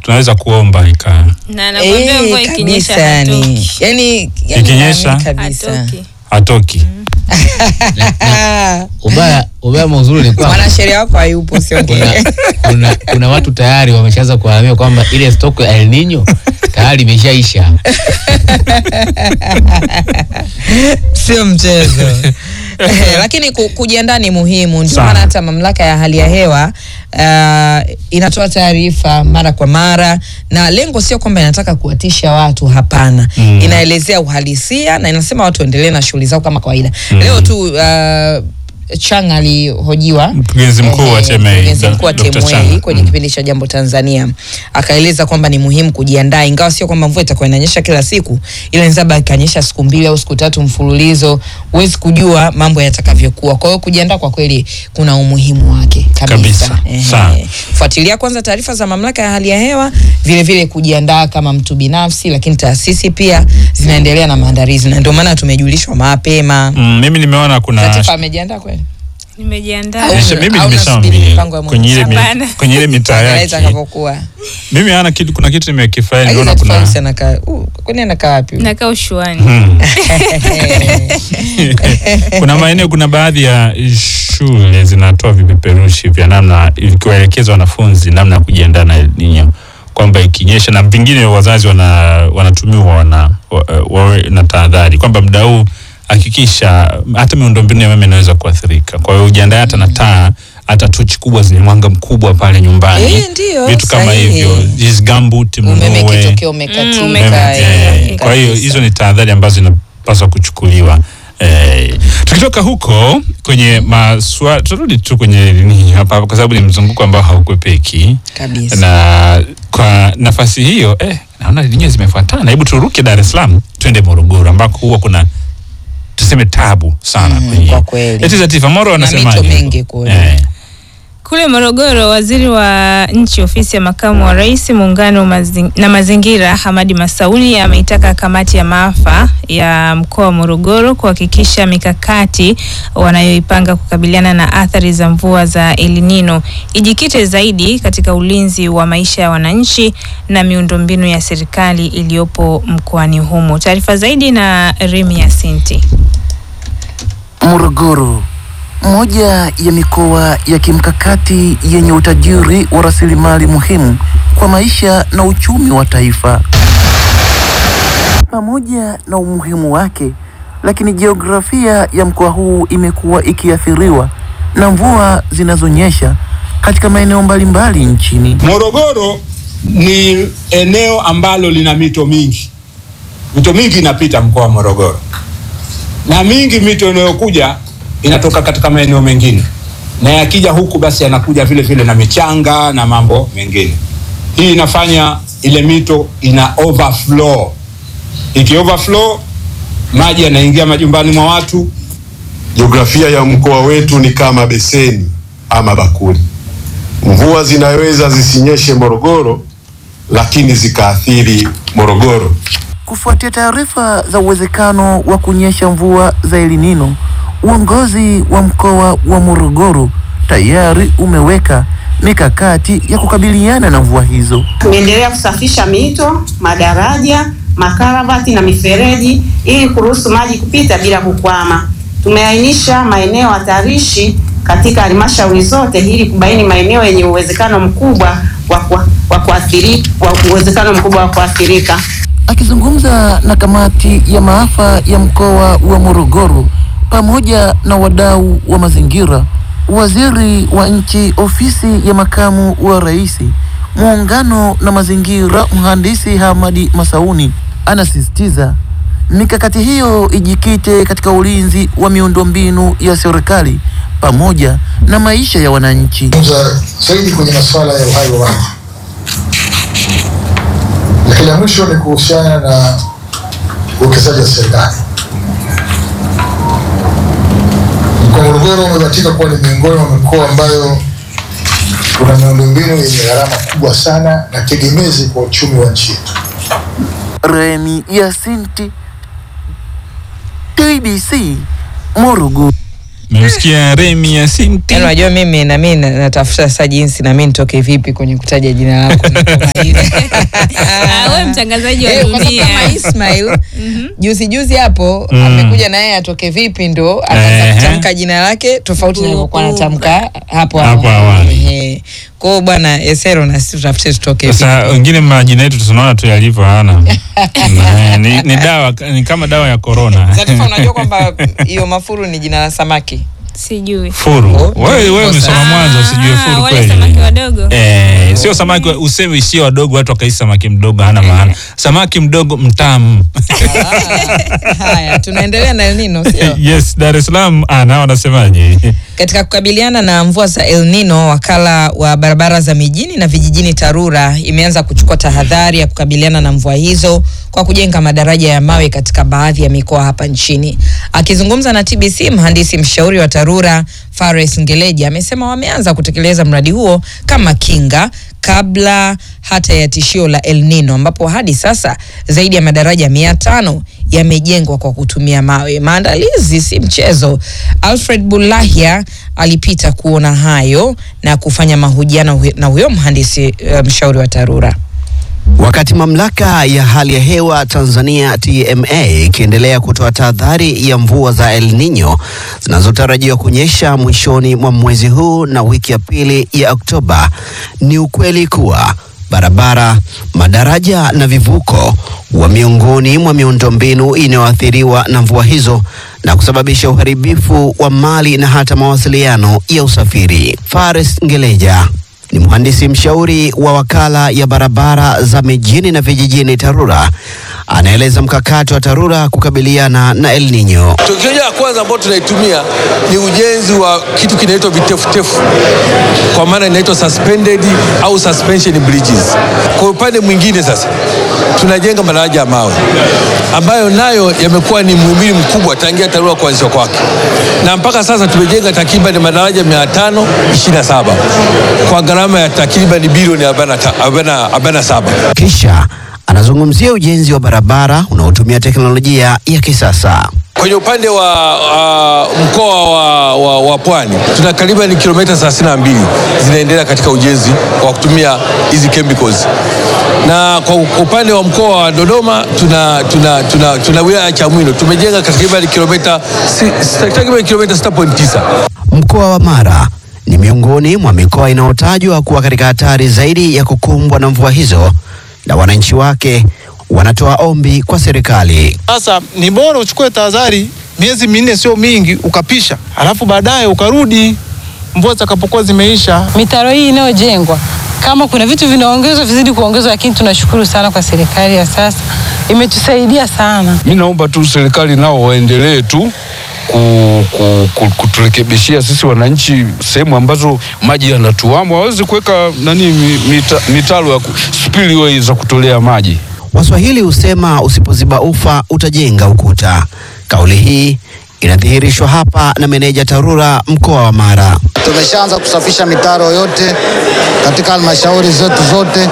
tunaweza kuomba ika na nakwambia mvua Eh, ikinyesha kabisa yani. hatoki. Yani, yani Ikinyesha? naamini kabisa. Hatoki. hatoki ubaya ubaya mauzuri ni kwamba mwanasheria wako hayupo siongee kuna, kuna, kuna watu tayari wameshaanza kuhamia kwamba ile stock ya El Nino tayari imeshaisha. sio mchezo Eh, lakini ku- kujiandaa ni muhimu ndio Sana. maana hata mamlaka ya hali ya hewa uh, inatoa taarifa mara kwa mara na lengo sio kwamba inataka kuwatisha watu hapana Mm. inaelezea uhalisia na inasema watu waendelee na shughuli zao kama kawaida leo tu uh, Chang alihojiwa Mkurugenzi mkuu wa eh, TMA, mkurugenzi mkuu wa Dr. TMA Chang. kwenye Mm. kipindi cha Jambo Tanzania akaeleza kwamba ni muhimu kujiandaa, ingawa sio kwamba mvua itakuwa inanyesha kila siku, ila inaweza ikanyesha siku mbili au siku tatu mfululizo, huwezi kujua mambo yatakavyokuwa. Kwa hiyo kujiandaa kwa kweli kuna umuhimu wake kabisa. Kabisa. Ehe. Sawa. Fuatilia kwanza taarifa za mamlaka ya hali ya hewa, vile vile kujiandaa kama mtu binafsi, lakini taasisi pia zinaendelea na maandalizi, na ndio maana tumejulishwa mapema. mm, mimi nimeona kuna Latifa amejiandaa kweli? Nimejiandaa. Au- Nisha- mimi au nasubiri nimeshaambia mipango ya Mungu? kwenye ile mi- Hapana. kwenye ile mitaa Angalia yake itakavyokuwa. mimi ana kitu kuna kitu nimekifurahi Lakini nimeona Latifa kuna Hamsi anakaa uh, kwani anakaa wapi? Nakaa ushuani. Hmm. kuna maeneo kuna baadhi ya shule zinatoa vipeperushi vya namna ikiwaelekeza wanafunzi namna ya kujiandaa na El Nino kwamba ikinyesha na vingine wazazi wana wanatumiwa wana wa- wawe na tahadhari kwamba muda huu hakikisha hata miundombinu ya umeme inaweza kuathirika. Kwa hiyo ujiandae hata na taa hata tochi kubwa zenye mwanga mkubwa pale nyumbani, Eh, ndio, vitu kama sahihi. hivyo, hizi gumboot umeme mnunue. kitokea Mm, umekatika. umeme- eh, Eh, kwa hiyo kabisa. hizo ni tahadhari ambazo zinapaswa kuchukuliwa. Eh, tukitoka huko kwenye maswala, turudi tu kwenye nini hapa, kwa sababu ni mzunguko ambao haukwepeki kabisa. na kwa nafasi hiyo eh, naona lenyewe zimefuatana. Hebu turuke Dar es Salaam twende Morogoro ambako huwa kuna tuseme tabu sana Mm, kwenye kwa kweli. eti Zatifa Moro Na wanasemaje? mito mingi kule. Eh, Kule Morogoro, waziri wa nchi ofisi ya makamu wa rais muungano mazing, na mazingira Hamadi Masauni ameitaka kamati ya maafa ya mkoa wa Morogoro kuhakikisha mikakati wanayoipanga kukabiliana na athari za mvua za El Nino ijikite zaidi katika ulinzi wa maisha ya wananchi na miundombinu ya serikali iliyopo mkoani humo. Taarifa zaidi na Remi Yasinti. Morogoro, moja ya mikoa ya kimkakati yenye utajiri wa rasilimali muhimu kwa maisha na uchumi wa taifa. Pamoja na umuhimu wake, lakini jiografia ya mkoa huu imekuwa ikiathiriwa na mvua zinazonyesha katika maeneo mbalimbali nchini. Morogoro ni eneo ambalo lina mito mingi. Mito mingi inapita mkoa wa Morogoro, na mingi mito inayokuja inatoka katika maeneo mengine, na yakija huku basi yanakuja vile vile na michanga na mambo mengine. Hii inafanya ile mito ina overflow. Iki overflow, maji yanaingia majumbani mwa watu, Jiografia ya mkoa wetu ni kama beseni ama bakuli. Mvua zinaweza zisinyeshe Morogoro, lakini zikaathiri Morogoro. Kufuatia taarifa za uwezekano wa kunyesha mvua za El Nino, uongozi wa mkoa wa Morogoro tayari umeweka mikakati ya kukabiliana na mvua hizo. Tumeendelea kusafisha mito, madaraja, makaravati na mifereji ili kuruhusu maji kupita bila kukwama. Tumeainisha maeneo hatarishi katika halmashauri zote ili kubaini maeneo yenye uwezekano mkubwa wa kwa- wa kuathiri- wa uwezekano mkubwa wa kuathirika. Akizungumza na kamati ya maafa ya mkoa wa Morogoro pamoja na wadau wa mazingira, waziri wa nchi ofisi ya makamu wa rais muungano na mazingira, mhandisi Hamadi Masauni anasisitiza mikakati hiyo ijikite katika ulinzi wa miundombinu ya serikali pamoja na maisha ya wananchi. kuzungumza zaidi kwenye masuala ya uhai wa watu, lakini la mwisho ni kuhusiana na uwekezaji wa serikali. Mkoa wa Morogoro umebahatika kuwa ni miongoni mwa mikoa ambayo kuna miundombinu yenye gharama kubwa sana na tegemezi kwa uchumi wa nchi yetu. Remi Yasinti, TBC, Morogoro. Memsikia Remi ya Sinti. Yaani unajua mimi na mimi na- natafuta sasa jinsi na mimi nitoke vipi kwenye kutaja jina lako napomaliza. Ah, wewe mtangazaji wa Eh, kwa sababu dunia. kama Ismail juzi juzi hapo Mm. amekuja na yeye atoke vipi ndo akaanza Ehe. kutamka jina lake tofauti na alivyokuwa anatamka hapo Hapo awali. Ehe. Kwa hiyo bwana Esero na sisi tutafute tutoke vipi. Sasa wengine majina yetu tunaona tu yalivyo hana. Na, ni, ni dawa ni kama dawa ya corona. Zatifa, unajua kwamba hiyo mafuru ni jina la samaki. Sijui. Furu. Oh, Wewe wewe kosa. umesoma mwanzo usijue Ah, furu wale samaki kweli. wadogo. Eh, sio samaki wa- useme sio wadogo watu wakaisi samaki mdogo hana maana. Samaki mdogo mtamu. Ah, Haya, tunaendelea na El Nino sio? yes, Dar es Salaam ah, nao wanasemaje? Katika kukabiliana na mvua za El Nino, wakala wa barabara za mijini na vijijini TARURA imeanza kuchukua tahadhari ya kukabiliana na mvua hizo kwa kujenga madaraja ya mawe katika baadhi ya mikoa hapa nchini. Akizungumza na TBC, mhandisi mshauri wa TARURA Fares Ngeleja amesema wameanza kutekeleza mradi huo kama kinga kabla hata ya tishio la El Nino ambapo hadi sasa zaidi ya madaraja mia tano yamejengwa kwa kutumia mawe. Maandalizi si mchezo. Alfred Bulahia alipita kuona hayo na kufanya mahojiano hu- na huyo mhandisi uh, mshauri wa TARURA. Wakati mamlaka ya hali ya hewa Tanzania TMA ikiendelea kutoa tahadhari ya mvua za El Nino zinazotarajiwa kunyesha mwishoni mwa mwezi huu na wiki ya pili ya Oktoba, ni ukweli kuwa barabara, madaraja na vivuko wa miongoni mwa miundombinu inayoathiriwa na mvua hizo na kusababisha uharibifu wa mali na hata mawasiliano ya usafiri. Fares Ngeleja ni mhandisi mshauri wa wakala ya barabara za mijini na vijijini TARURA, anaeleza mkakati wa TARURA kukabiliana na El Nino. Teknolojia ya kwanza ambayo tunaitumia ni ujenzi wa kitu kinaitwa vitefutefu, kwa maana inaitwa suspended au suspension bridges. Kwa upande mwingine sasa tunajenga madaraja ya mawe ambayo nayo yamekuwa ni muhimili mkubwa tangia TARURA kuanzishwa kwake, na mpaka sasa tumejenga takriban madaraja 527 kwa gharama ya takriban bilioni 47. Kisha anazungumzia ujenzi wa barabara unaotumia teknolojia ya kisasa. Kwenye upande wa uh, mkoa wa, wa, wa Pwani tuna takriban kilomita 32 zinaendelea katika ujenzi wa kutumia hizi chemicals, na kwa upande wa mkoa wa Dodoma tuna, tuna, tuna, tuna wilaya ya Chamwino tumejenga takriban kilomita si- takriban kilomita 6.9. Mkoa wa Mara ni miongoni mwa mikoa inayotajwa kuwa katika hatari zaidi ya kukumbwa na mvua hizo, na wananchi wake wanatoa ombi kwa serikali. Sasa ni bora uchukue tahadhari miezi minne, sio mingi, ukapisha, alafu baadaye ukarudi mvua zitakapokuwa zimeisha. mitaro hii inayojengwa kama kuna vitu vinaongezwa vizidi kuongezwa, lakini tunashukuru sana kwa serikali ya sasa, imetusaidia sana. Mi naomba tu serikali nao waendelee tu ku, ku, ku, kuturekebishia sisi wananchi sehemu ambazo maji yanatuama, waweze kuweka nani mi- mita, mitaro ya ku- spillway za kutolea maji. Waswahili husema usipoziba ufa utajenga ukuta. Kauli hii inadhihirishwa hapa na meneja TARURA mkoa wa Mara. Tumeshaanza kusafisha mitaro yote katika halmashauri zetu zote,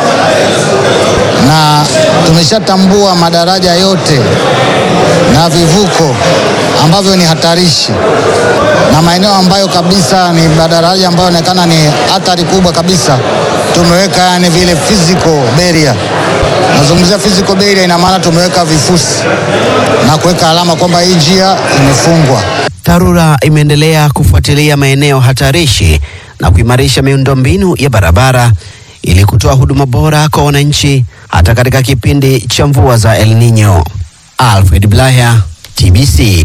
na tumeshatambua madaraja yote na vivuko ambavyo ni hatarishi na maeneo ambayo kabisa ni madaraja ambayo yanaonekana ni hatari kubwa kabisa, tumeweka yani vile physical barrier. Nazungumzia physical barrier, ina maana tumeweka vifusi na kuweka alama kwamba hii njia imefungwa. TARURA imeendelea kufuatilia maeneo hatarishi na kuimarisha miundombinu ya barabara ili kutoa huduma bora kwa wananchi hata katika kipindi cha mvua za El Nino. Alfred Blaya, TBC.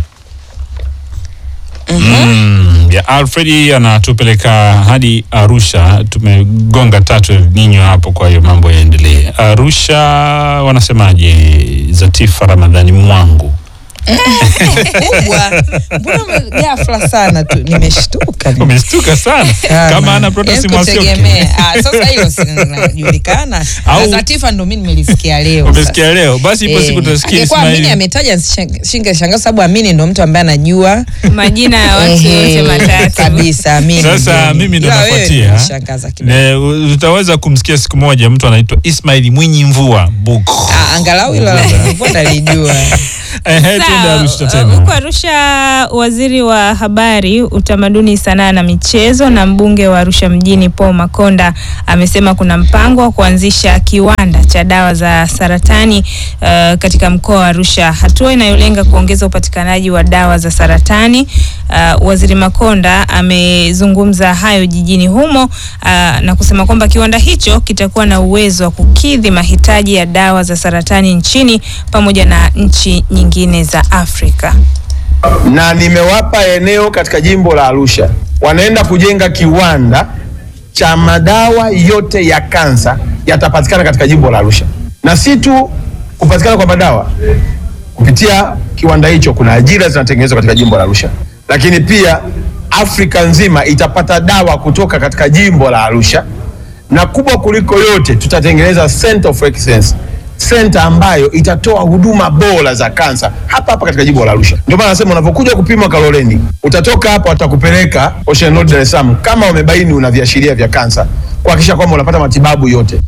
Mm, ya Alfred anatupeleka hadi Arusha. Tumegonga tatu El Nino hapo, kwa hiyo mambo yaendelee. Arusha wanasemaje? Zatifa Ramadhani mwangu kubwa. Mbona ume- ghafla sana tu nimeshtuka. umeshtuka sana kama ana Protas Yaani Mwasioki. kutegemea. Ah, sasa hilo si linajulikana. Au- Na Zatifa ndo mimi nimelisikia leo. Umesikia sasa. leo? Basi ipo siku tutasikia Angekuwa Ismail. Amini ametaja shinge shangaa sababu Amini ndo mtu ambaye anajua Majina ya watu Ehe, yote matatu. kabisa. Amini Sasa ndio. mimi ndo Ila wewe nafuatia. unishangaza kidogo. Ne, u- utaweza kumsikia siku moja mtu anaitwa Ismail Mwinyi Mvua Buku. Ah, angalau hilo la mbona nalijua. Ehe, Sawa, Twende Arusha uh, tena. huko Arusha, waziri wa habari, utamaduni, sanaa na michezo na mbunge wa Arusha mjini Paul Makonda amesema kuna mpango wa kuanzisha kiwanda cha dawa za saratani uh, katika mkoa wa Arusha, hatua inayolenga kuongeza upatikanaji wa dawa za saratani. Uh, waziri Makonda amezungumza hayo jijini humo uh, na kusema kwamba kiwanda hicho kitakuwa na uwezo wa kukidhi mahitaji ya dawa za saratani nchini pamoja na nchi nyingine za Afrika. na nimewapa eneo katika jimbo la Arusha, wanaenda kujenga kiwanda cha madawa yote ya kansa yatapatikana katika jimbo la Arusha, na si tu kupatikana kwa madawa. Kupitia kiwanda hicho, kuna ajira zinatengenezwa katika jimbo la Arusha, lakini pia Afrika nzima itapata dawa kutoka katika jimbo la Arusha, na kubwa kuliko yote, tutatengeneza center of excellence senta ambayo itatoa huduma bora za kansa hapa hapa katika jimbo la Arusha. Ndio maana nasema unapokuja kupima Kaloleni, utatoka hapa watakupeleka Ocean Road Dar es Salaam kama wamebaini una viashiria vya kansa, kuhakikisha kwamba unapata matibabu yote.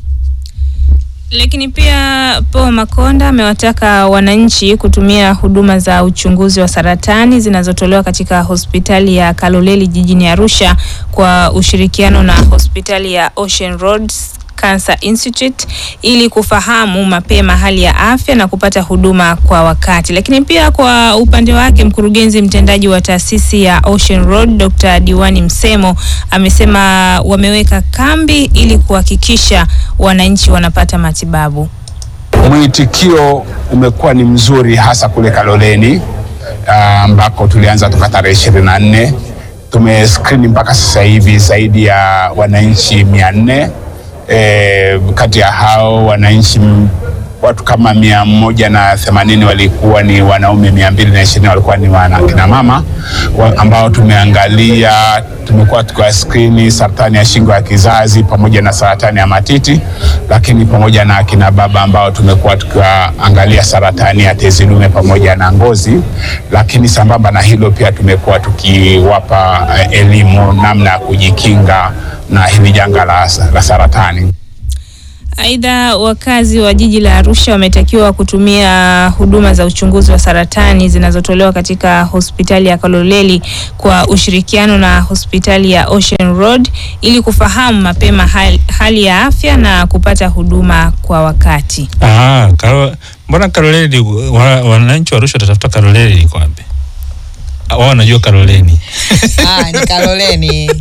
Lakini pia Paul Makonda amewataka wananchi kutumia huduma za uchunguzi wa saratani zinazotolewa katika hospitali ya Kaloleli jijini Arusha kwa ushirikiano na hospitali ya Ocean Road Cancer Institute ili kufahamu mapema hali ya afya na kupata huduma kwa wakati. Lakini pia kwa upande wake mkurugenzi mtendaji wa taasisi ya Ocean Road Dr. Diwani Msemo amesema wameweka kambi ili kuhakikisha wananchi wanapata matibabu. Mwitikio umekuwa ni mzuri hasa kule Kaloleni ah, ambako tulianza toka tarehe ishirini na nne. Tumeskrini mpaka sasa hivi zaidi ya wananchi mia nne. E, kati ya hao wananchi m- watu kama mia moja na themanini walikuwa ni wanaume, mia mbili na ishirini walikuwa ni wana kina mama wa, ambao tumeangalia, tumekuwa tukiwa skrini saratani ya shingo ya kizazi pamoja na saratani ya matiti, lakini pamoja na akina baba ambao tumekuwa tukiwaangalia saratani ya tezi dume pamoja na ngozi, lakini sambamba na hilo pia tumekuwa tukiwapa eh, elimu namna ya kujikinga na hili janga la, la saratani. Aidha, wakazi wa jiji la Arusha wametakiwa kutumia huduma za uchunguzi wa saratani zinazotolewa katika hospitali ya Kaloleli kwa ushirikiano na hospitali ya Ocean Road ili kufahamu mapema hali, hali ya afya na kupata huduma kwa wakati. Ah, karo, mbona Karoleni wa- wananchi wa Arusha watatafuta Karoleni iko wapi? Ah, Wao wanajua Karoleni. Ah, ni Kaloleni.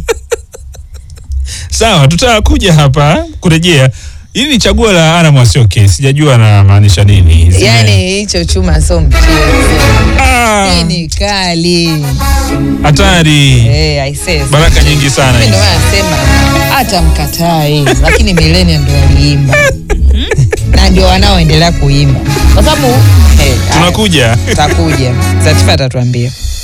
Sawa, tutakuja hapa kurejea. Hili ni chaguo la Ana Mwasioke, sijajua anamaanisha nini. Zime- Yaani hicho chuma sio mchezo. Hii ni kali. hatari. Eh, I say. Baraka nyingi sana Mimi hizi. Ndio maana nasema hata mkatai, lakini milenia ndio waliimba na ndio wanaoendelea kuimba kwa sababu eh, Tunakuja. tutakuja. Zatifa atatuambia.